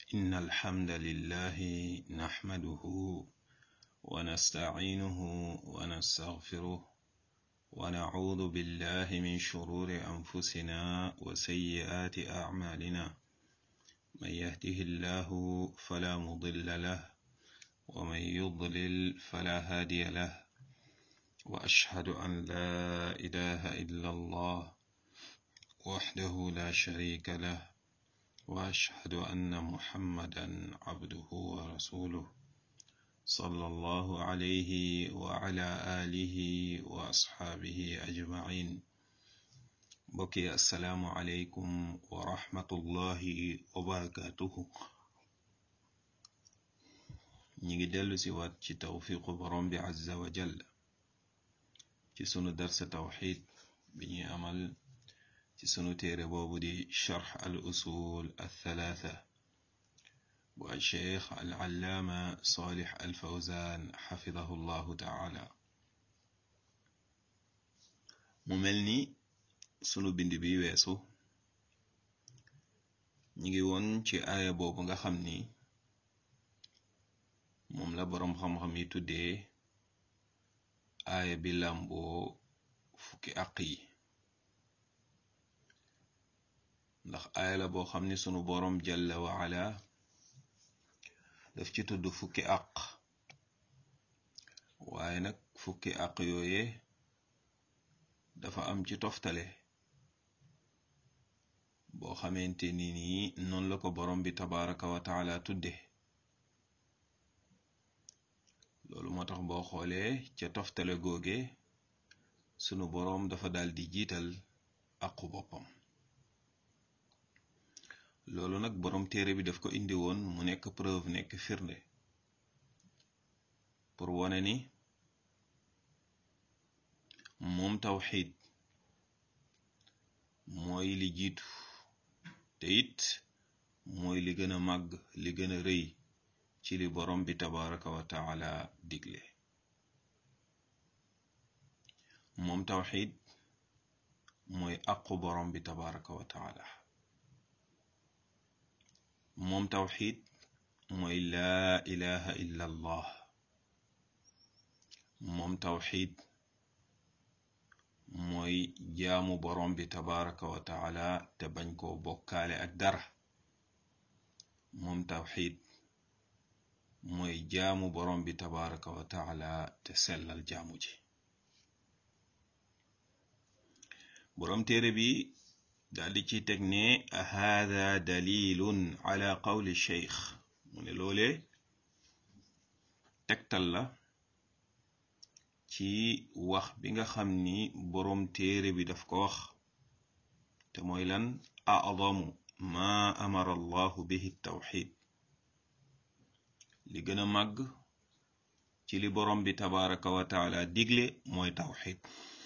إن الحمد لله نحمده ونستعينه ونستغفره ونعوذ بالله من شرور أنفسنا وسيئات أعمالنا من يهده الله فلا مضل له ومن يضلل فلا هادي له وأشهد أن لا إله إلا الله وحده لا شريك له وأشهد أن محمدا عبده ورسوله صلى الله عليه وعلى آله وأصحابه أجمعين بكي السلام عليكم ورحمة الله وبركاته نيجي دلو سوات ci tawfiqu borom bi azza wa jalla ci sunu darsa tawxid bi ñuy amal ci sunu téere boobu di charx al usul althalatha bu al cheikh al allaama salih al fawzan xafidahu llahu taala mu mel ni sunu bind bi weesu ñi ngi woon ci aaya boobu nga xam ni moom la boroom xam-xam yi tuddee aaya bi làmboo fukki àq yi ndax aaya la boo xam ni sunu boroom jalla wa ala daf ci tudd fukki àq waaye nag fukki àq yooye dafa am ci toftale boo xamante ni nii noonu la ko boroom bi tabaraka wa taala tudde loolu moo tax boo xoolee ca toftale googe sunu boroom dafa dal di jiital aqu boppam loolu nag boroom téere bi daf ko indi woon mu nekk preuve nekk firnde pour wone ni moom tawxid mooy li jiitu te it mooy li gën a màgg li gën a rëy ci li borom bi tabaraka wa taala digle moom tawxid mooy aqu borom bi tabaraka wa taala moom tawxid mooy laa ilaha illa allah moom tawxid mooy jaamu borom bi tabaraka wa taala te bañ koo bokkaale ak dara moom tawxid mooy jaamu borom bi tabaraka wa taala te sellal jaamu ji borom téere bi daldi ci teg ne hada dalilun ala qawli cheikh mu ne loole tegtal la ci wax bi nga xam ni boroom téere bi daf ko wax te mooy lan a'zamu ma amara allahu bihi tawxid li gën a màgg ci li boroom bi tabaraka wa taala digle mooy tawxid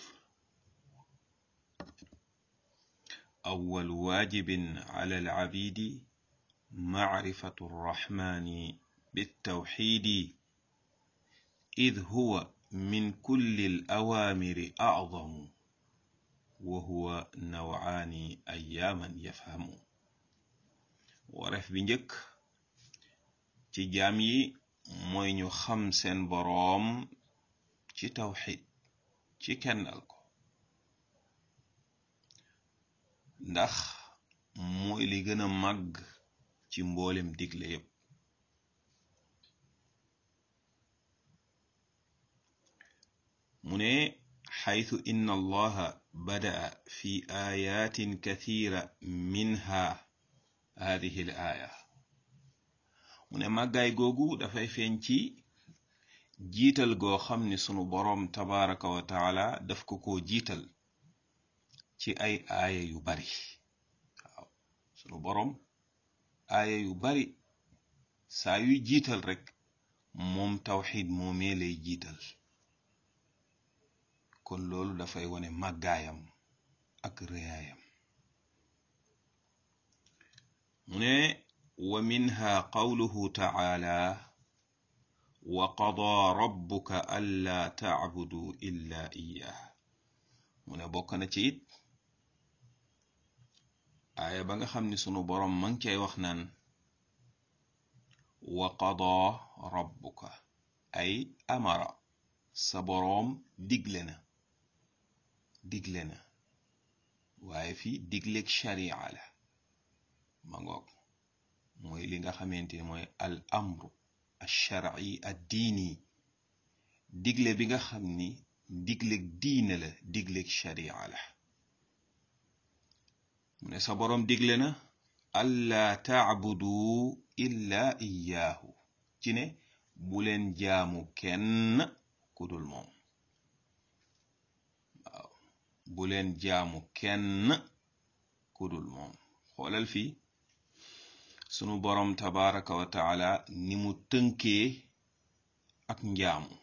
awwal waajibin ala alabidi macrifatu arrahmani bittawxidi id huwa min kulli alawaamiri acdamu wa huwa nawcaani ayaaman yafhamu wareef bi njëkk ci jaam yi mooy ñu xam seen boroom ci tawxid ci kennal ko ndax mooy li gën a màgg ci mboolem digle yépp mu ne xaytu inna allaha badaa fi ayatin kathira minha hadihi l aaya mu ne màggaay googu dafay feeñ ci jiital goo xam ni sunu boroom tabaraka wa taala daf ko ko jiital ci ay aaya yu bari waaw sunu boroom aaya yu bari saa yuy jiital rekk moom tawxid moomee lay jiital kon loolu dafay wone màggaayam ak réyaayam mu ne wa minha qawluhu taala wa qadaa rabbuka allaa tacbudu illa iyyah mu ne bokk na ci it aaya ba nga xam ni sunu boroom ma ngi cay wax naan wa qadaa rabbuka ay amara sa boroom digle na digle na waaye fii digleeg sharia la ma ngoog mooy li nga xamante ne mooy al amru alsharci ad diini digle bi nga xam ni digleeg diine la digleeg sharia la mu ne sa boroom digle na allaa taabudu illa iyaahu ci ne bu leen jaamu kenn ku dul moom waaw bu leen jaamu kenn ku dul moom xoolal fii sunu boroom tabaraka wa taala ni mu tënkee ak njaamu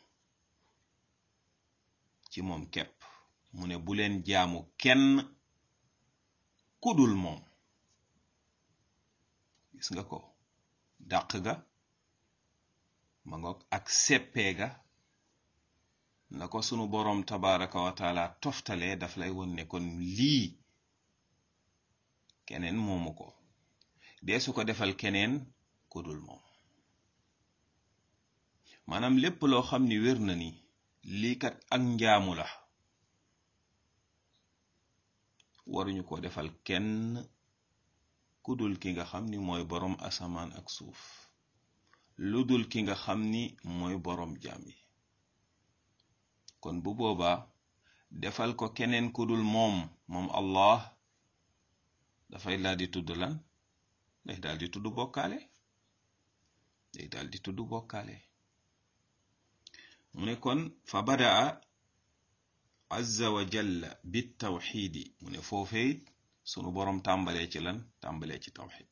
ci moom kepp mu ne bu leen jaamu kenn ku dul moom gis nga ko dàq ga ma ngoog ak seppee ga na ko sunu boroom tabaraka wa taala toftalee daf lay won ne kon lii keneen moomu ko dee su ko defal keneen ku dul moom maanaam lépp loo xam ni wér na ni lii kat ak njaamu la waruñu ko defal kenn ku dul ki nga xam ni mooy boroom asamaan ak suuf lu dul ki nga xam ni mooy boroom jaam yi kon bu boobaa defal ko keneen ku dul moom moom Allah dafay daal di tudd lan day daal di tudd bokkaale day daal di tudd bokkaale mu ne kon fa badaa azza wa jalla bit tawxiidi mu ne foofee sunu boroom tàmbalee ci lan tàmbalee ci tawxid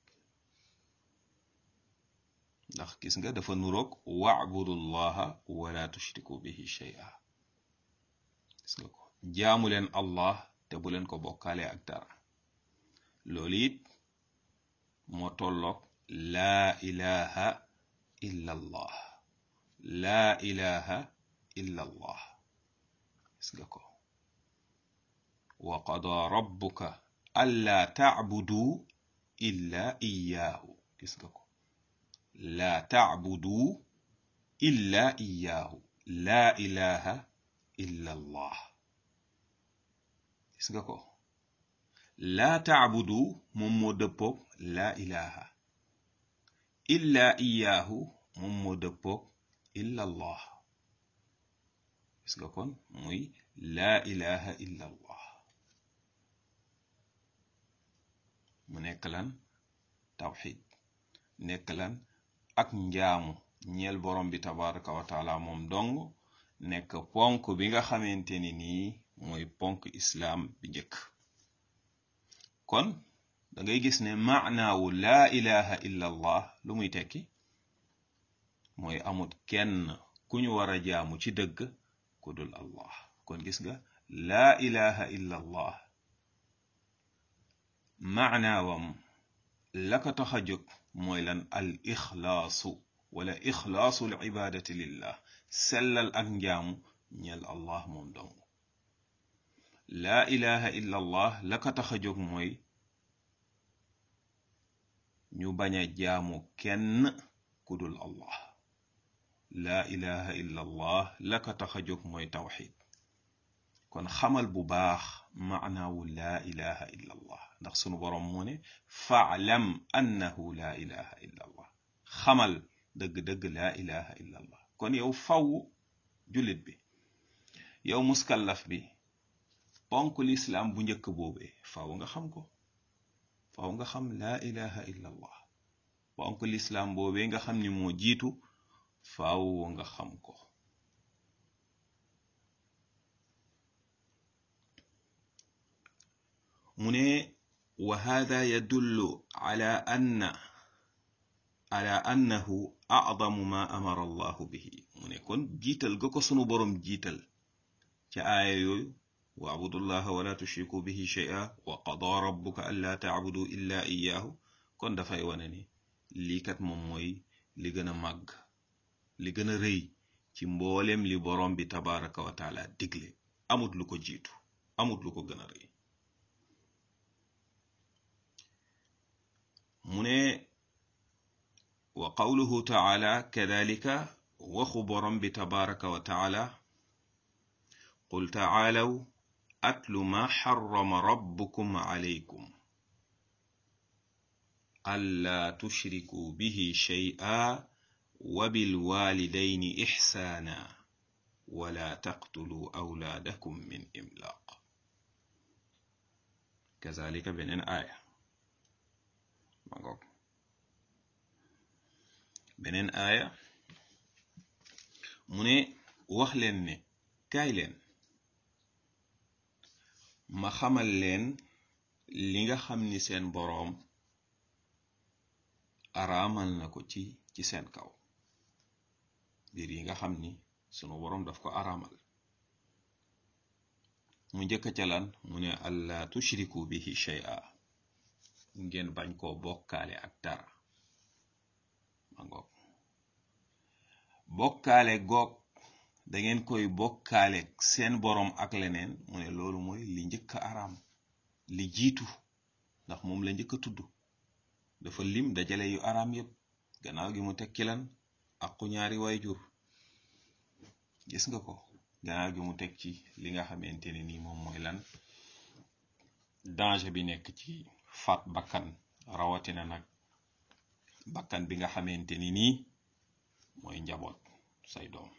ndax gis nga dafa nuroog wa'budu llaha wala tushriku bihi shay'a gis nga ko jaamu leen allah te bu leen ko bokkaale ak dara loolu it moo tolloog laa ilaha illa allah laa ilaha illa allah gis nga ko wa qadaa rabbuka allaa tacbudu illa iyaahu gis nga ko laa tacbudu illa iyaahu laa ilaha illa allah gis nga ko laa tacbudu moom moo dëppoog laa ilaha illa iyaahu moom moo dëppoog illa allah gis nga kon muy laa ilaha illa allah mu nekk lan tawxid nekk lan ak njaamu ñeel borom bi tabaraka wa taala moom dong nekk ponk bi nga xamante ni nii mooy ponk islaam bi njëkk kon da ngay gis ne maanaawu laa ilaha illa allah lu muy tekki mooy amut kenn ku ñu war a jaamu ci dëgg ku dul allah kon gis nga laa ilaha illa allah maanaawam la ko tax a jóg mooy lan al ixlaasu wala ixlaasu l ibadati lillah sellal ak njaamu ñeel allah moom dong laa ilaha illa allah la ko tax a jóg mooy ñu bañ a jaamu kenn ku dul allah laa ilaha illa allah la ko tax a jóg mooy tawxid kon xamal bu baax maanaawu laa ilaha illa allah ndax sunu boroom moo ne faalam annahu laa ilaha illa allah xamal dëgg-dëgg laa ilaha illa allah kon yow faw jullit bi yow muskallaf bi ponk lislaam bu njëkk boobee faw nga xam ko faw nga xam laa ilaha illa allah ponk lislaam boobee nga xam ni moo jiitu faw nga xam ko mu ne wa hada yadullu ala anna ala annahu a'zamu ma amara allahu bihi mu ne kon jiital ga ko sunu boroom jiital ca aaya yooyu waabudullaha wala tushriku bihi shay'a wa qadaa rabbuka alla ta'budu illa iyyahu kon dafay wane ni lii kat moom mooy li gën a màgg li gën a rëy ci mboolem li boroom bi tabaraka wa taala digle amut lu ko jiitu amut lu ko gën a rëy mu ne wa qawluhu taala kadalika waxu borom bi tabaraka wa taala qul taalaw atlu ma xarama rabbukum alaykum alla tushriku bihi shay'a wa bilwalidayni ixsaana wala taqtulu awlaadakum min imlaaq kazalika beneen aaya ma ngoog beneen aaya mu ne wax leen ne kaay leen ma xamal leen li nga xam ni seen boroom araamal na ko ci ci seen kaw mbir yi nga xam ni sunu boroom daf ko araamal mu njëkk ca lan mu ne allah tushriku bihi shay'a ngeen bañ koo bokkaale ak dara ma ngoog bokkaale goog dangeen koy bokkaale seen boroom ak leneen mu ne loolu mooy li njëkk a araam li jiitu ndax moom la njëkk a tudd dafa lim dajale yu araam yépp gannaaw gi mu tekki lan aqu ñaari waajur gis nga ko gannaaw gi mu teg ci li nga xamante ne nii moom mooy lan danger bi nekk ci faat bakkan rawatina nag bakkan bi nga xamante ni nii mooy njaboot say doom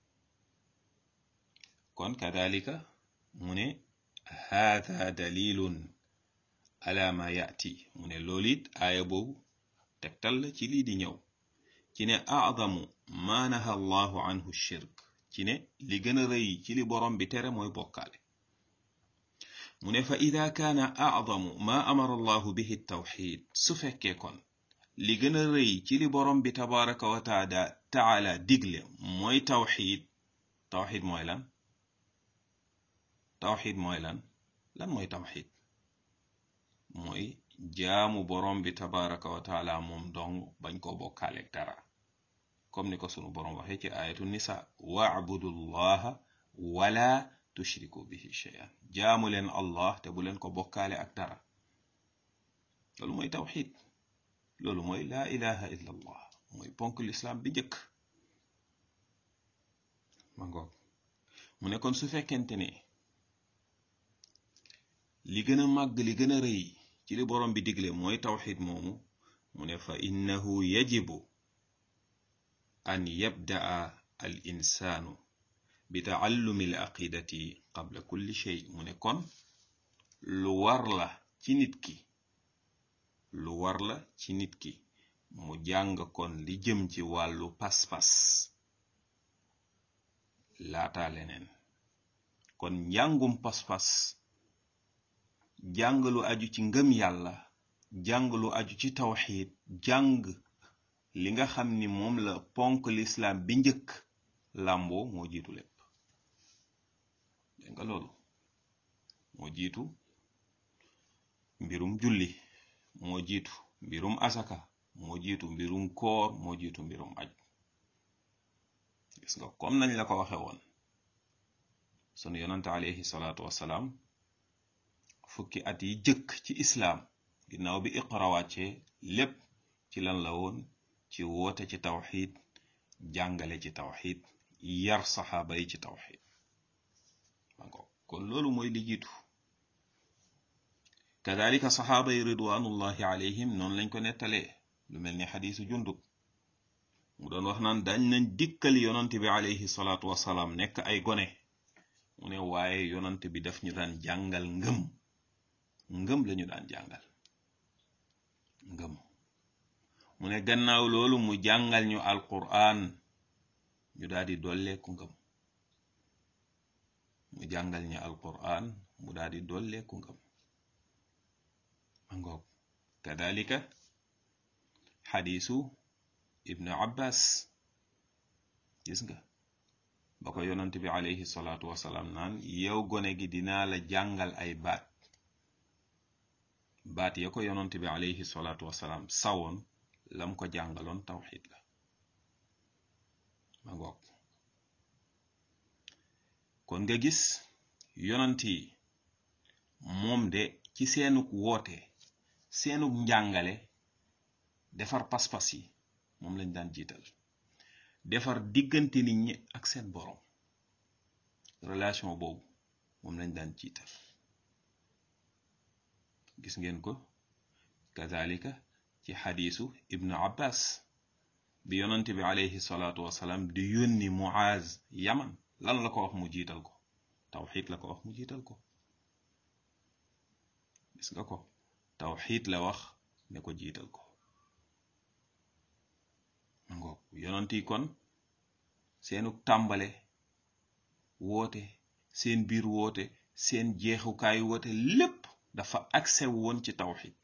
kon kadalika mu ne haada dalilun ala ma yaati mu ne loolu it aaya boobu tegtal la ci lii di ñëw ci ne aadamu ma naha allahu anhu shirk ci ne li gën a rëy ci li borom bi tere mooy bokkaale mu ne fa ida kaana aadamu ma amara allahu bihi tawxid su fekkee kon li gën a rëy ci li borom bi tabaraka wa taala taala digle mooy tawxid tawxid mooy lan tawxid mooy lan lan mooy tawxid mooy jaamu borom bi tabaraka wa taala moom dong bañ koo bokkaaleeg dara comme ni ko sunu borom waxee ci ayatu nisa waabudu llaha wala tushriku bihi shay'an jaamu leen allah te bu leen ko bokkaale ak dara loolu mooy tawxid loolu mooy laa ilaha illa allah mooy ponk lislaam bi njëkk ma ngoog mu ne kon su fekkente ne li gën a màgg li gën a rëy ci li borom bi digle mooy tawxid moomu mu ne fa innahu yajibu an yabdaa al insaanu bi taallumi al aqidati qabla kulli shay mu ne kon lu war la ci nit ki lu war la ci nit ki mu jàng kon li jëm ci wàllu pas-pas laata leneen kon njàngum pas-pas jàng lu aju ci ngëm yàlla jàng lu aju ci tawxiid jàng li nga xam ni moom la ponk lislaam bi njëkk làmboo moo jiitu lépp dégg nga loolu moo jiitu mbirum julli moo jiitu mbirum asaka moo jiitu mbirum koor moo jiitu mbirum aj gis nga comme nañ la ko waxe woon sunu yonante alayhi salaatu wassalaam fukki at yi jëkk ci islaam ginnaaw bi iqra wàccee lépp ci lan la woon ci woote ci tawxid jàngale ci tawxid yar saxaaba yi ci tawxid kon loolu mooy li jiitu kadalika saxaaba yi ridwanullahi alayhim noonu lañ ko nettalee lu mel ni xadiisu jundub mu doon wax naan dañ nañ dikkal yonant bi alayhi salaatu wasalaam nekk ay gone mu ne waaye yonant bi daf ñu daan jàngal ngëm ngëm lañu daan jàngal ngëm mu ne gannaaw loolu mu jàngal ñu alquran ñu daal di dolleeku ngëm mu jàngal ñu alquran mu daal di dolleeku ngëm mangoog kadalika xadiisu ibnu abbas gis nga ba ko yonant bi alayhi salaatu wasalaam naan yow gone gi dinaa la jàngal ay baat baat ya ko yonant bi alayhi salaatu wasalaam sawoon lam ko jàngaloon tawxid la ma ngoog kon nga gis yonant yi moom de ci seenuk woote seenuk njàngale defar pas-pas yi moom lañ daan jiital defar diggante nit ñi ak seen borom relation boobu moom lañ daan jiital gis ngeen ko kazalika ci xadiisu ibnu abbas bi yonante bi alayhi salaatu wasalaam di yónni muaz yaman lan la ko wax mu jiital ko tawxid la ko wax mu jiital ko gis nga ko tawxid la wax ne ko jiital ko ngoog yonant yi kon seenu tàmbale woote seen biir woote seen jeexukaay woote lépp dafa accès woon ci tawxid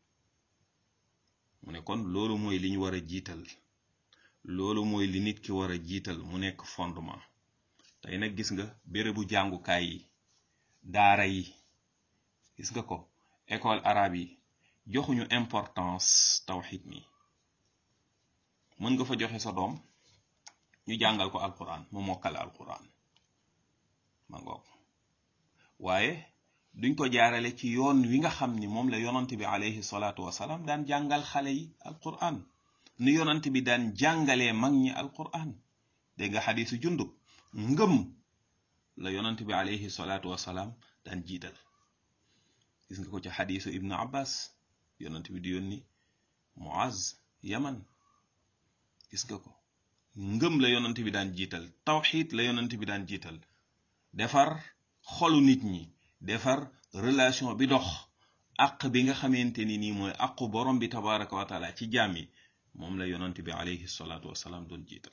mu ne kon loolu mooy li ñu war a jiital loolu mooy li nit ki war a jiital mu nekk fondement tey nag gis nga bérébu jàngukaay yi daara yi gis nga ko école arabe yi joxuñu importance tawxid mi mën nga fa joxe sa doom ñu jàngal ko alquran mu mokkal alquran ma ngoog waaye duñ ko jaarale ci yoon wi nga xam ni moom la yonant bi alayhi salaatu wasalaam daan jàngal xale yi alquran nu yonant bi daan jàngalee mag ñi alquran dégg nga xadiisu jundub ngëm la yonant bi alayhi salaatu wasalaam daan jiital gis nga ko ci xadiisu ibnu abbas yonant bi di yónni muaz yaman gis nga ko ngëm la yonant bi daan jiital tawxid la yonant bi daan jiital defar xolu nit ñi defar relation bi dox àq bi nga xamante ni nii mooy àqu borom bi tabaraka wa taala ci jaam yi moom la yonant bi alayhi salaatu wasalaam doon jiital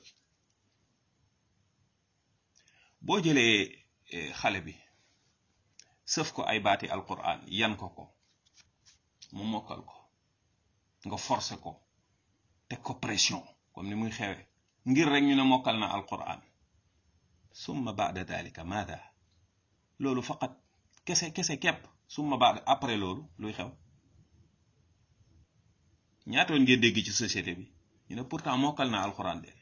boo jëlee xale bi sëf ko ay baati alquran yan ko ko mu mokkal ko nga forcé ko teg ko pression comme ni muy xewe ngir rek ñu ne mokkal na alquran summa baada dalika maada loolu faqat kese kese kepp summa baada après loolu luy xew ñaatoon ngeen dégg ci société bi ñu ne pourtant mokkal na alquran de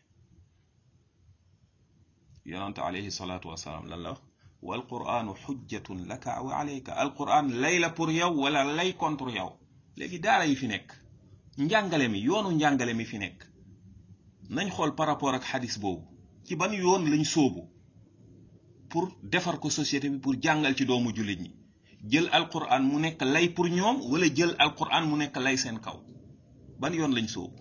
yonante alayhi salaatu wasalaam lan la wax wal quranu xujjatun laka wa alayka alquran lay la pour yow wala lay contre yow léegi daara yi fi nekk njàngale mi yoonu njàngale mi fi nekk nañ xool par rapport ak xadis boobu ci ban yoon lañ sóobu pour defar ko société bi pour jàngal ci doomu jullit ñi jël alquran mu nekk lay pour ñoom wala jël alquran mu nekk lay seen kaw ban yoon lañ sóobu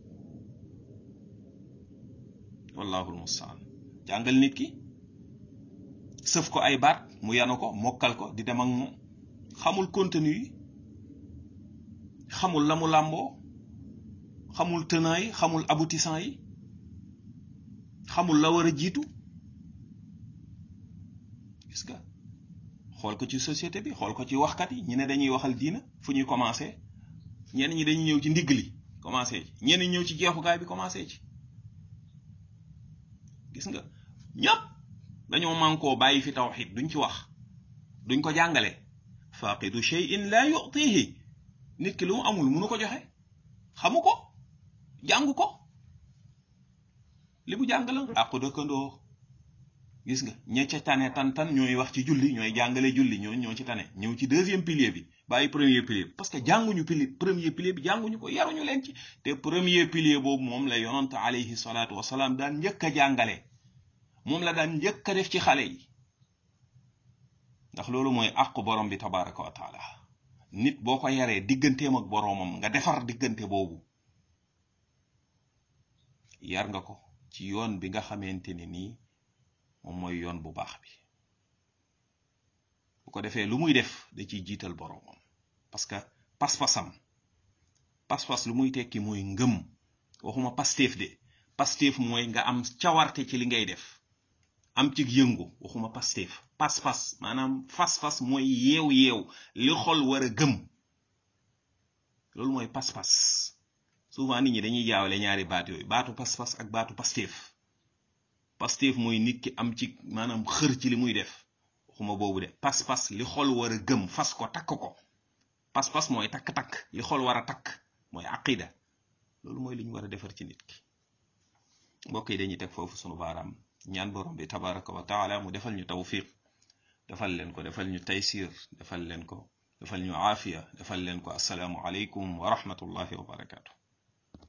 wallahu almustaan jàngal nit ki sëf ko ay baat mu yanu ko mokkal ko di dem ak moom xamul contenu yi xamul la mu làmboo xamul tenant yi xamul aboutissant yi xamul la war a jiitu gis nga xool ko ci société bi xool ko ci waxkat yi ñi ne dañuy waxal diina fu ñuy commencé ñenn ñi dañuy ñëw ci ndigg li commencé ci ñenn ñi ñëw ci jeexukaay bi commencé ci gis nga ñëpp dañoo mànkoo bàyyi fi tawxid duñ ci wax duñ ko jàngale faqidu shay'in la yu'tihi nit ki lu mu amul munu ko joxe xamu ko jàngu ko li mu jàng la àqu dëkkandoo gis nga ña ca tane tan tan ñooy wax ci julli ñooy jàngale julli ñoo ñoo ci tane ñëw ci deuxième pilier bi bàyyi premier pilier bi parce que jànguñu pilier premier pilier bi jànguñu ko yaruñu leen ci te premier pilier boobu moom la yonant alayhi salaatu wasalaam daan njëkk a jàngale moom la daan njëkk a def ci xale yi ndax loolu mooy àqu borom bi tabaraka wa taala nit boo ko yaree digganteem ak boroomam nga defar diggante boobu yar nga ko ci yoon bi nga xamante ni nii moom mooy yoon bu baax bi bu ko defee lu muy def da ciy jiital boroomam parce que pas-pasam pas-pas lu muy tekki mooy ngëm waxuma pasteef de pasteef mooy nga am cawarte ci li ngay def am ci yëngu waxuma pasteef pas-pas maanaam fas-fas mooy yeew-yeew li xol war a gëm loolu mooy pas-pas souvent nit ñi dañuy jaawale ñaari baat yooyu baatu pas-pas ak baatu pasteef pasteef mooy nit ki am ci maanaam xër ci li muy def waxuma boobu de pas-pas li xol war a gëm fas ko takk ko pas-pas mooy takk-takk li xol war a takk mooy aqida loolu mooy li ñu war a defar ci nit ki mbokk yi dañuy teg foofu sunu baaraam ñaan borom bi tabaraka wa taala mu defal ñu tawfiq defal leen ko defal ñu taysir defal leen ko defal ñu aafiya defal leen ko asalaamu aleykum wa rahmatullahi wa barakatu